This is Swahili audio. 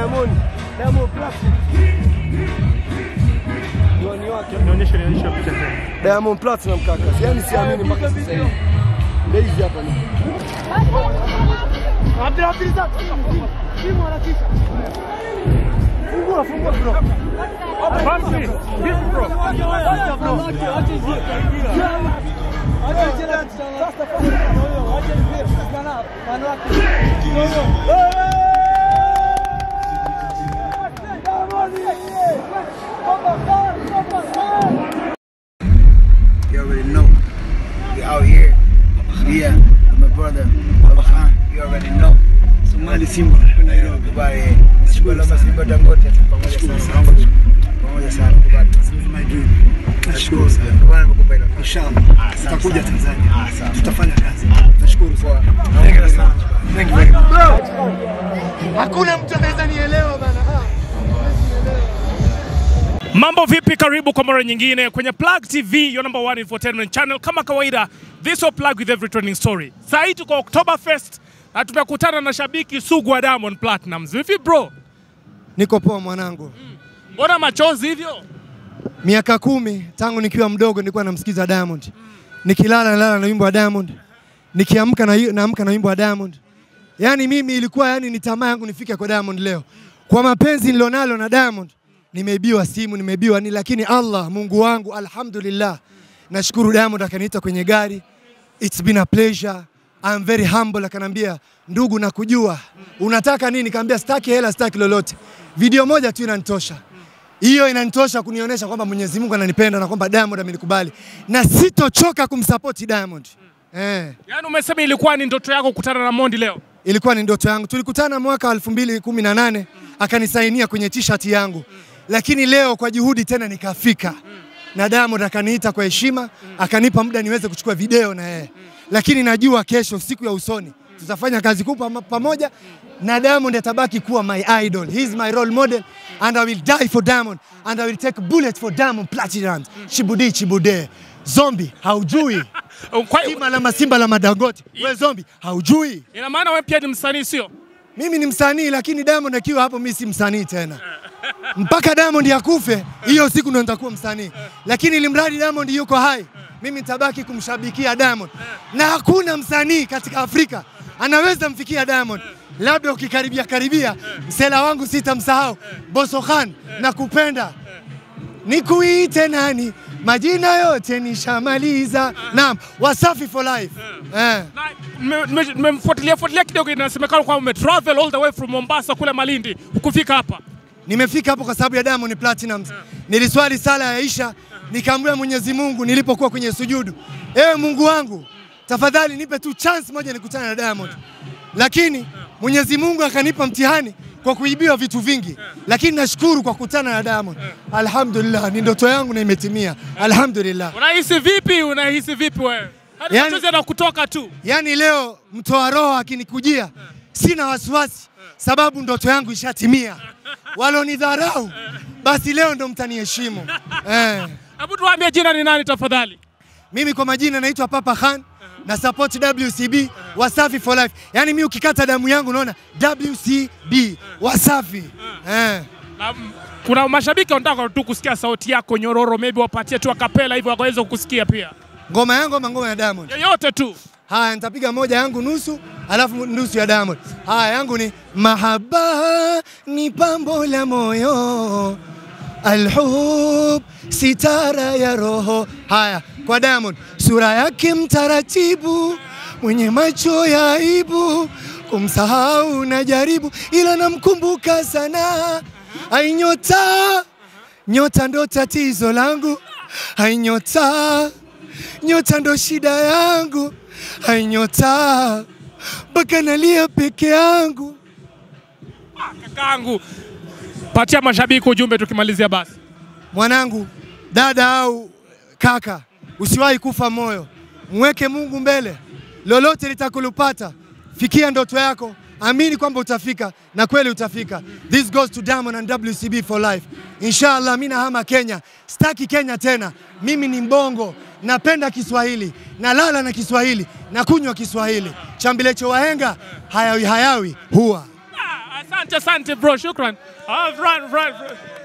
Diamond, Diamond Platinum. Diwani wake Nionyeshe nionyeshe picha tena. Diamond Platinum kaka. Yaani siamini mpaka sasa hivi. Ndio hizi hapa ni. Abdul Abdul Simu harakisha. Fungua fungua bro. Bamsi, vipi bro? You already know. We out here. Yeah, with my brother, Baba Khan. You already know. Somali Simba, Nairobi. Bye. Simba Simba Dangote. Pamoja sana. Pamoja sana. Kubali. My dream. Nashukuru sana. Bwana nimekupa ile. Inshallah. Tutakuja Tanzania. Tutafanya kazi. Nashukuru sana. Thank you sana. Thank you very much. Hakuna mtu anaweza nielewa bana. Mambo vipi? Karibu kwa mara nyingine kwenye Plug TV, your number one infotainment channel. Kama kawaida, this will plug with every trending story. Saa hii tuko Oktoberfest na tumekutana na shabiki sugu wa Diamond Platnumz. Vipi bro? Niko poa mwanangu. Mbona machozi hivyo? Miaka kumi tangu nikiwa mdogo nilikuwa namsikiza Diamond. Nikilala nalala na wimbo wa Diamond. Nikiamka na naamka na wimbo wa Diamond. Yaani mimi ilikuwa yani ni tamaa yangu nifike kwa Diamond leo. Kwa mapenzi nilionalo na Diamond, nimeibiwa simu, nimeibiwa ni lakini Allah Mungu wangu alhamdulillah. Nashukuru Diamond akaniita kwenye gari. It's been a pleasure. I'm very humble akanambia ndugu nakujua. Unataka nini? Kaambia sitaki hela, sitaki lolote. Video moja tu inanitosha. Hiyo inanitosha kunionyesha kwamba Mwenyezi Mungu ananipenda na kwamba Diamond amenikubali na sitochoka kumsupport Diamond. Eh, Yaani umesema ilikuwa ni ndoto yako kukutana na Mondi leo? ilikuwa ni ndoto yangu. Tulikutana mwaka 2018 akanisainia kwenye t-shirt yangu, lakini leo kwa juhudi tena nikafika na Diamond akaniita kwa heshima, akanipa muda niweze kuchukua video na yeye, lakini najua kesho, siku ya usoni, tutafanya kazi kubwa pam- pamoja na Diamond atabaki kuwa my idol. He is my role model and I will die for Diamond and I will take bullet for Diamond Platinum. Chibudi chibude. Zombie haujui. Kwa Simba la masimba la madangote. We zombie haujui. ina maana wewe pia ni msanii sio? Mimi ni msanii lakini Diamond akiwa hapo mimi si msanii tena. Mpaka Diamond akufe, hiyo siku ndo nitakuwa msanii. Lakini ilimradi Diamond yuko hai, mimi nitabaki kumshabikia Diamond. Na hakuna msanii katika Afrika anaweza mfikia Diamond. Labda ukikaribia karibia, msela wangu sitamsahau, Boso Khan, nakupenda. Nikuite nani? Majina yote nishamaliza. Naam, Wasafi for life. Eh. Na nime- nime- nimemfuatilia fuatilia kidogo, inasemekana kwamba umetravel all the way from Mombasa kule Malindi ukufika hapa. Nimefika hapo kwa sababu ya Diamond Platinumz. Niliswali sala ya Aisha, nikamwambia Mwenyezi Mungu nilipokuwa kwenye sujudu, ewe Mungu wangu, tafadhali nipe tu chance moja nikutane na Diamond. Lakini Mwenyezi Mungu akanipa mtihani kwa kuibiwa vitu vingi, lakini nashukuru kwa kukutana na Diamond. Alhamdulillah, ni ndoto yangu na imetimia. Alhamdulillah. Unahisi vipi? Unahisi vipi wewe? Hadi Yani- machozi yanakutoka tu. Yaani leo mtoa roho akinikujia, sina wasiwasi, sababu ndoto yangu ishatimia. Walonidharau basi leo ndo mtaniheshimu eh. Hebu tuambie jina ni nani tafadhali? Mimi kwa majina naitwa Papa Khan na support WCB Wasafi for life. Yaani mimi ukikata damu yangu unaona WCB Wasafi eh. Na, mm, kuna mashabiki wanataka tu kusikia sauti yako nyororo, maybe wapatie tu akapela hivyo wakaweza kukusikia pia, Ngoma yangu ama ngoma ya Diamond? yoyote tu. Haya, nitapiga moja yangu nusu, alafu nusu ya Diamond. Haya, yangu ni mahaba ni pambo la moyo, alhub sitara ya roho. Haya, kwa Diamond, sura yake mtaratibu, mwenye macho ya aibu, kumsahau na jaribu, ila namkumbuka sana. Ai nyota, nyota ndo tatizo langu, ai nyota nyota ndo shida yangu, hai nyota mpaka nalia peke yangu. Kakaangu, patia mashabiki ujumbe tukimalizia basi. Mwanangu, dada au kaka, usiwahi kufa moyo, mweke Mungu mbele, lolote litakulupata. Fikia ndoto yako, amini kwamba utafika na kweli utafika. This goes to Diamond and WCB for life. Inshallah, mimi nahama Kenya, sitaki Kenya tena. Mimi ni mbongo, napenda Kiswahili, nalala na Kiswahili, nakunywa Kiswahili. Chambilecho wahenga hayawi hayawi huwa Ah, asante. Asante, asante bro, shukran. Ah, run, run, run.